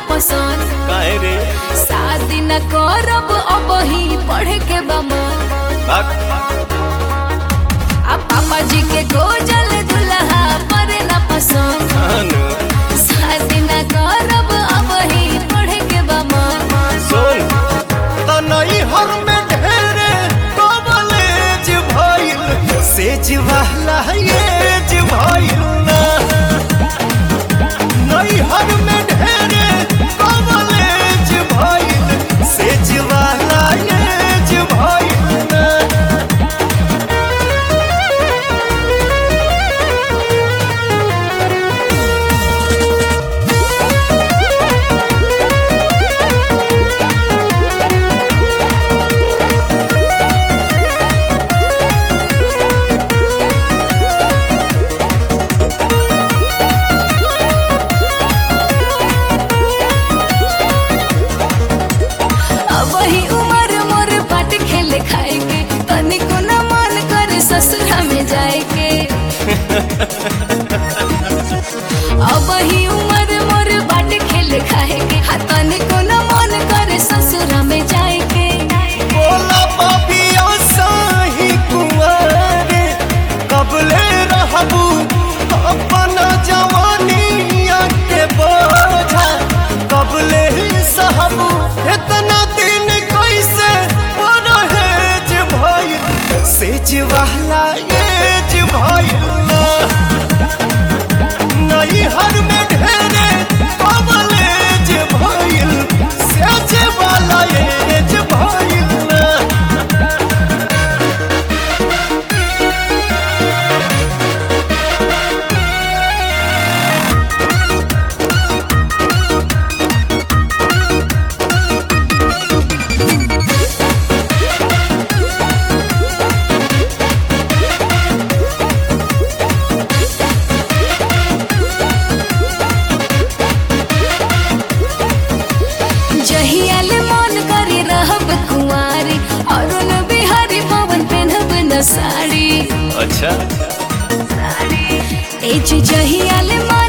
पसंद काहे रे शादी न करब अब ही पढ़े के बमन बाक आ पापा जी के गोजल दुल्हा परे न पसंद अनु शादी न करब अब ही पढ़े के बमन सुन तनई हर में ढेरे कॉलेज भइल सेज वाला एज भइल ना नई हर में ढेरे कॉलेज भइल सेज वाला एज भइल ना अब ही उम्र मोर बाट खेले खाए के तनिको न मन करे ससुरा में जाए के अब ही उम्र मोर बाट खेले खाए के हा तनिको न मन करे ससुरा में जाए के बोला पापिया साही कुंवारे कबले रहबू अपना जवानिया के बोझा कबले ही सहबू इतना दिन कैसे परहेज भइल सेज वाला एज भइल ना नई हर में ढेरे कबलेज भइल सेज वाला एज भइल ना जहियाले मन करे रहब कुंवारी अरुण बिहारी पवन पहनब न साड़ी अच्छा ए जी जहियाले मन